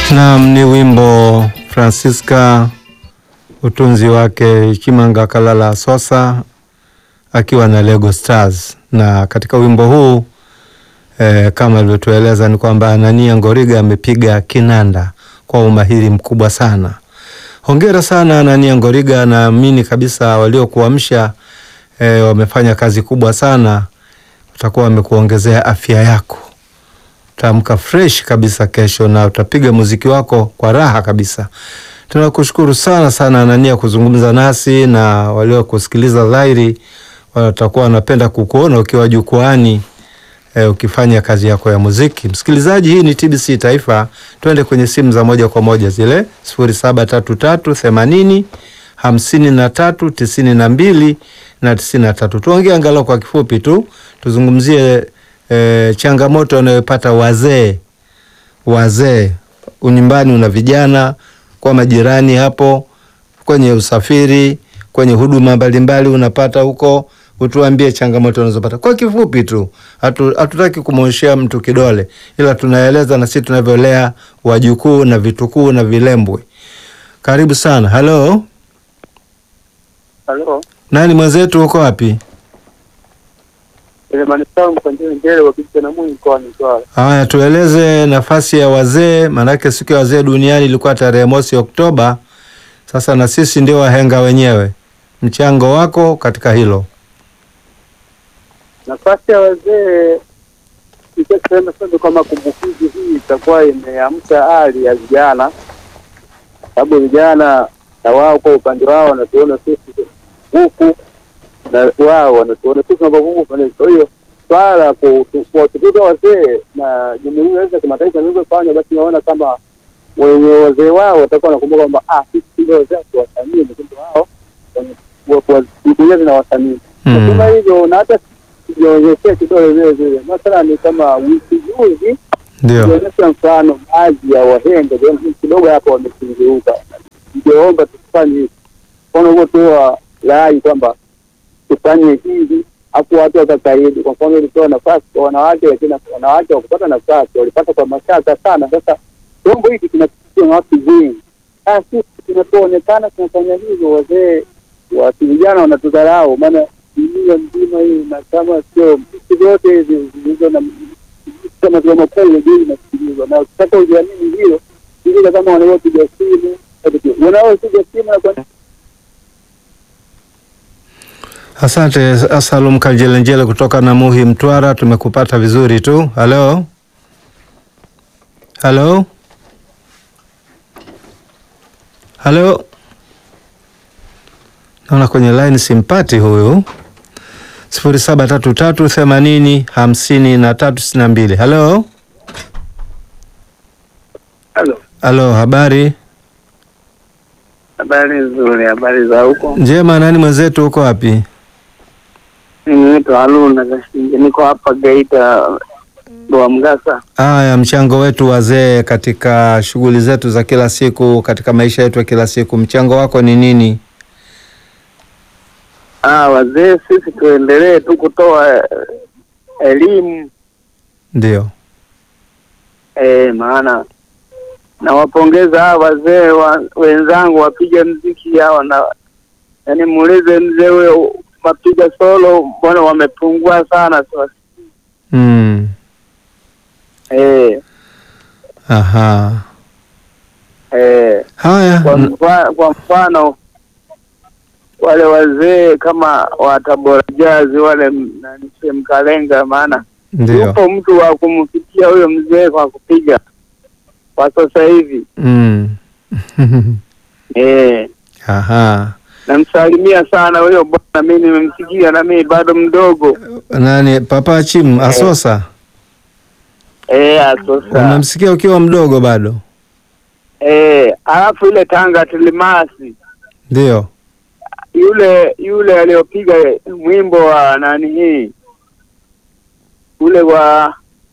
Naam, ni wimbo Francisca, utunzi wake Chimanga Kalala Sosa akiwa na Lego Stars. Na katika wimbo huu eh, kama alivyotueleza ni kwamba Anania Ngoriga amepiga kinanda kwa umahiri mkubwa sana. Hongera sana Anania Ngoriga, naamini kabisa waliokuamsha eh, wamefanya kazi kubwa sana, utakuwa wamekuongezea afya yako utaamka fresh kabisa kesho na utapiga muziki wako kwa raha kabisa. Tunakushukuru sana sana Anania kuzungumza nasi na waliokusikiliza dhahiri watakuwa wanapenda kukuona ukiwa jukwaani e, ukifanya kazi yako ya muziki. Msikilizaji, hii ni TBC Taifa. Twende kwenye simu za moja kwa moja zile sifuri saba tatu tatu themanini hamsini na tatu tisini na mbili na tisini na tatu. Tuongee angalau kwa kifupi tu tuzungumzie E, changamoto wanayopata wazee wazee unyumbani, una vijana kwa majirani hapo, kwenye usafiri, kwenye huduma mbalimbali unapata huko. Utuambie changamoto unazopata kwa kifupi tu, hatutaki kumwonyeshea mtu kidole, ila tunaeleza na sisi tunavyolea wajukuu na vitukuu na vilembwe. Karibu sana. Halo, Halo. nani mwenzetu, uko wapi? Haya, tueleze nafasi ya wazee, maanake siku ya wazee duniani ilikuwa tarehe mosi Oktoba. Sasa na sisi ndio wahenga wenyewe, mchango wako katika hilo. Nafasi ya wazee ikasema sasa kwamba kumbukizi hii itakuwa imeamsha hali ya vijana, sababu vijana na wao kwa upande wao wanatuona sisi huku na wao wanatuona sisi tunapovuka pale. Kwa hiyo swala la kuwatukuza wazee na jumuiya za kimataifa zilizofanya, basi naona kama wenye wazee wao watakuwa wanakumbuka kwamba ah, sisi ndio wazee tuwasamii, lakini wao jumuiya zinawathamini nasema hivyo, na hata sijaonyeshea kidole vile vile. Mathala ni kama wiki juzi Ndio ionyesha mfano baadhi ya wahenga kidogo hapo wamekengeuka. Ningeomba tufanye hivi, mfano huo toa rai kwamba tufanye hivi hapo watu wakakaidi. Kwa mfano ilitoa nafasi kwa wanawake, lakini wanawake wakupata nafasi walipata kwa mashaka sana. Sasa chombo hiki kinapitia na watu wengi, sisi tunapoonekana tunafanya hivyo, wazee wa vijana wanatudharau, maana dunia mzima hii na kama sio nchi zote hizi zilizo na kama vya makuu juu inasikilizwa, na sasa ujiamini hiyo ilile kama wanaopiga simu wanaopiga simu na kwa Asante Salum Kanjelenjele kutoka Namuhi, Mtwara. Tumekupata vizuri tu. Halo, halo, halo, naona kwenye line simpati huyu. sifuri saba tatu tatu themanini hamsini na tatu sitini na mbili. Halo, Halo, halo, habari habari nzuri. Habari za huko? njema. Nani mwenzetu, uko wapi? Mimi naitwa Haruna Kashinje, niko hapa Geita Doa Mgasa. Haya, mchango wetu wazee katika shughuli zetu za kila siku, katika maisha yetu ya kila siku, mchango wako ni nini? Ah, wazee sisi tuendelee tu kutoa eh, elimu Ndio, eh, maana nawapongeza hawa wazee wa, wenzangu wapiga mziki hawa na yaani, muulize mzee huyo mapiga solo, mbona wamepungua sana sasa. mm. Eh, Aha, eh, haya kwa, mm. mfa, kwa mfano wale wazee kama wa Tabora Jazz wale nani Mkalenga, maana Ndio, yupo mtu wa kumfikia huyo mzee kwa kupiga kwa sasa hivi mm. eh, Aha, namsalimia sana huyo bwana, mimi nimemsikia na mimi bado mdogo nani Papa Chim Asosa, eh, asosa unamsikia ukiwa mdogo bado? eh, alafu ile Tanga Tilimasi Ndio, yule yule aliyopiga mwimbo wa nani hii ule wa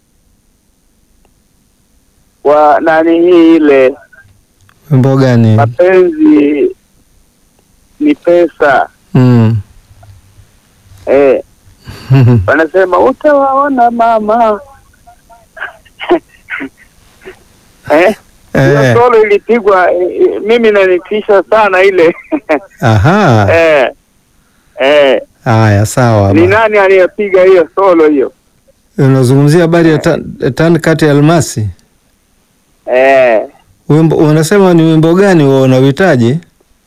wa nani hii ile wimbo gani? mapenzi ni pesa mm. eh, wanasema utawaona mama eh, hiyo Eh, solo ilipigwa eh, eh, mimi nanitisha sana ile aha. eh, eh. Haya, sawa. Ni bwana. nani aliyepiga hiyo solo hiyo? Unazungumzia habari ya tan, tan kati ya almasi. Eh, Wimbo unasema ni wimbo gani huo unauhitaji?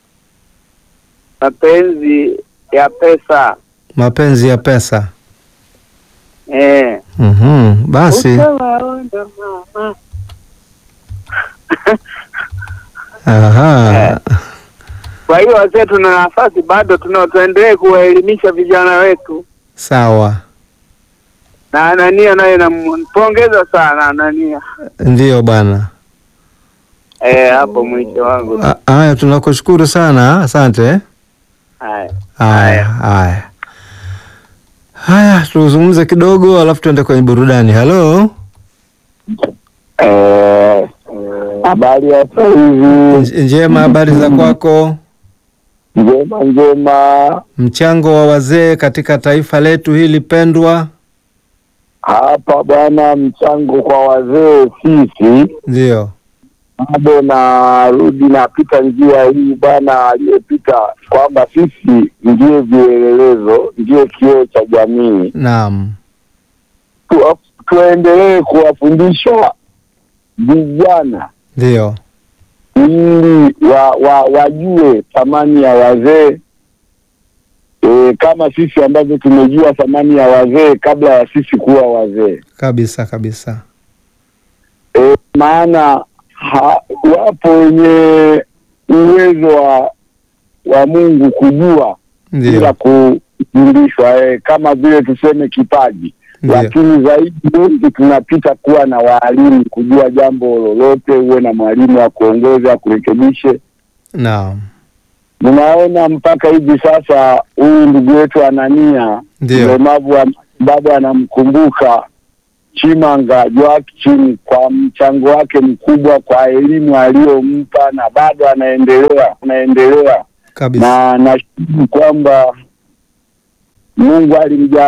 mapenzi ya pesa Mapenzi ya pesa. eh. Mhm. Basi Utawaona mama. aha. Kwa hiyo wazee, tuna nafasi bado, tuna tuendelee kuwaelimisha vijana wetu, Sawa. na Anania naye nampongeza sana Anania Ndiyo bwana. eh, hapo mwisho wangu. A- Haya, tunakushukuru sana, asante. Haya. Haya, haya, haya, tuzungumze kidogo, alafu tuende kwenye burudani. Halo, Eh, habari ya sasa hivi Nj- njema, habari za kwako? njema njema. Mchango wa wazee katika taifa letu hili pendwa. Hapa bwana, mchango kwa wazee sisi Ndiyo, bado narudi napita njia hii bwana, aliyepita kwamba sisi ndiye vielelezo, ndiye kioo cha jamii. naam, Tu, tuendelee kuwafundisha vijana ndiyo, ili wa, wa, wajue thamani ya wazee e, kama sisi ambavyo tumejua thamani ya wazee kabla ya sisi kuwa wazee kabisa kabisa, e, maana ha, wapo wenye uwezo wa wa Mungu kujua bila ndiyo, kufundishwa e, kama vile tuseme kipaji ndiyo, lakini zaidi wengi tunapita kuwa na waalimu kujua jambo lolote, uwe na mwalimu wa kuongoza kurekebishe. naam, Ninaona mpaka hivi sasa huyu ndugu yetu Anania ndiyo, mlemavu wa- bado anamkumbuka Chimanga Joakim kwa mchango wake mkubwa kwa elimu aliyompa na bado anaendelea anaendelea, kabisa. na nashukuru kwamba Mungu alimjalia